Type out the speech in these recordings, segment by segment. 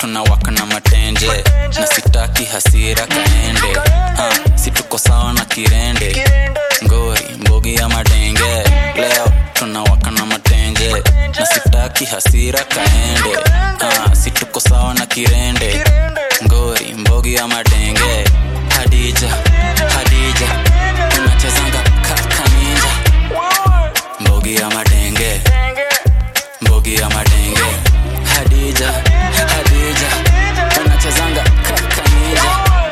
tunawaka na matenje na sitaki hasira kaende uh, si tuko sawa na kirende ngori mbogi ya madenge leo tunawaka na matenje na sitaki hasira kaende uh, si tuko sawa na kirende ngori mbogi ya madenge hadija hadija unachezanga kakaninja mbogi ya madenge mbogi ya madenge hadija hadija unachezanga kakaninja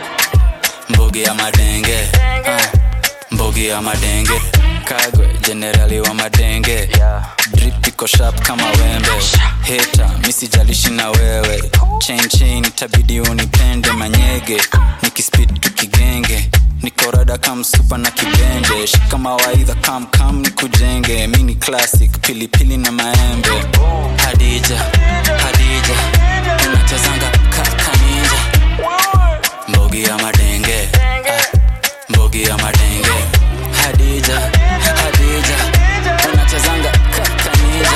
mbogi ya madenge uh, mbogi ya madenge kagwe jenerali wa madenge drip iko sharp kama wembe heta misijalishi na wewe chain chain itabidi unipende manyege nikispid tukigenge nikorada kamsupa na kibende shika mawaidha kamkam ni kujenge mini classic pilipili na maembe hadija hadija unachezanga kakaninja mbogi ya madenge ah, mbogi ya madenge hadija hadija unachezanga kakaninja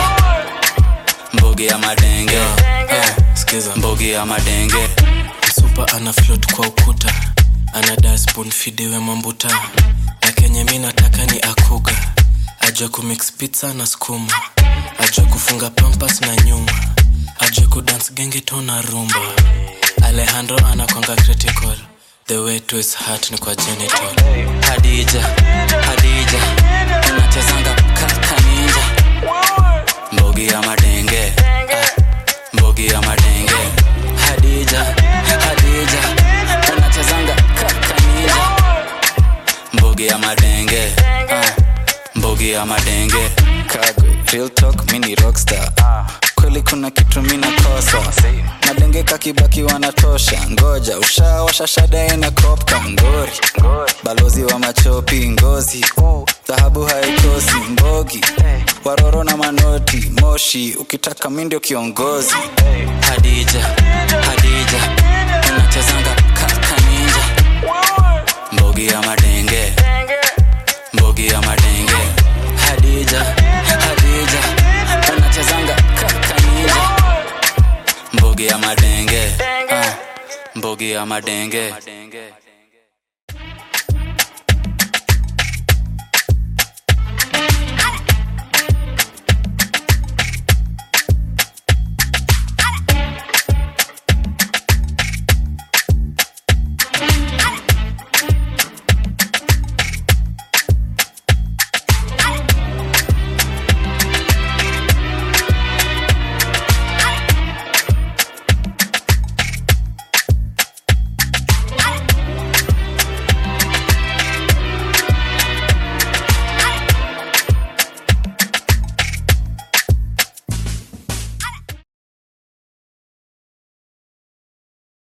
mbogi ya madenge ah, skiza mbogi ya madenge msupa ana float kwa ukuta ana dasbon fidewe mambuta na kenye mi nataka ni akuga ajue kumix pizza na skuma ajue kufunga pampas na nyuma ajue kudance gengeto na rumba alejandro anakwanga critical the way to his heart ni kwa genital hadija hadija unachezanga kakaninja mbogi ya madenge ah, mbogi ya madenge hadija hadija unachezanga kakaninja mbogi ya madenge ah, mbogi ya madenge kagwe real talk mini rockstar kweli kuna kitu mina kosa madenge kakibaki wanatosha ngoja ushawasha shada ina kopka ngori balozi wa machopi ngozi dhahabu haikosi mbogi waroro na manoti moshi ukitaka mi ndio kiongozi hadija hadija unachezanga kakaninja mbogi ya madenge mbogi ya madenge hadija hadija unachezanga kakaninja mbogi ya madenge ah, mbogi ya madenge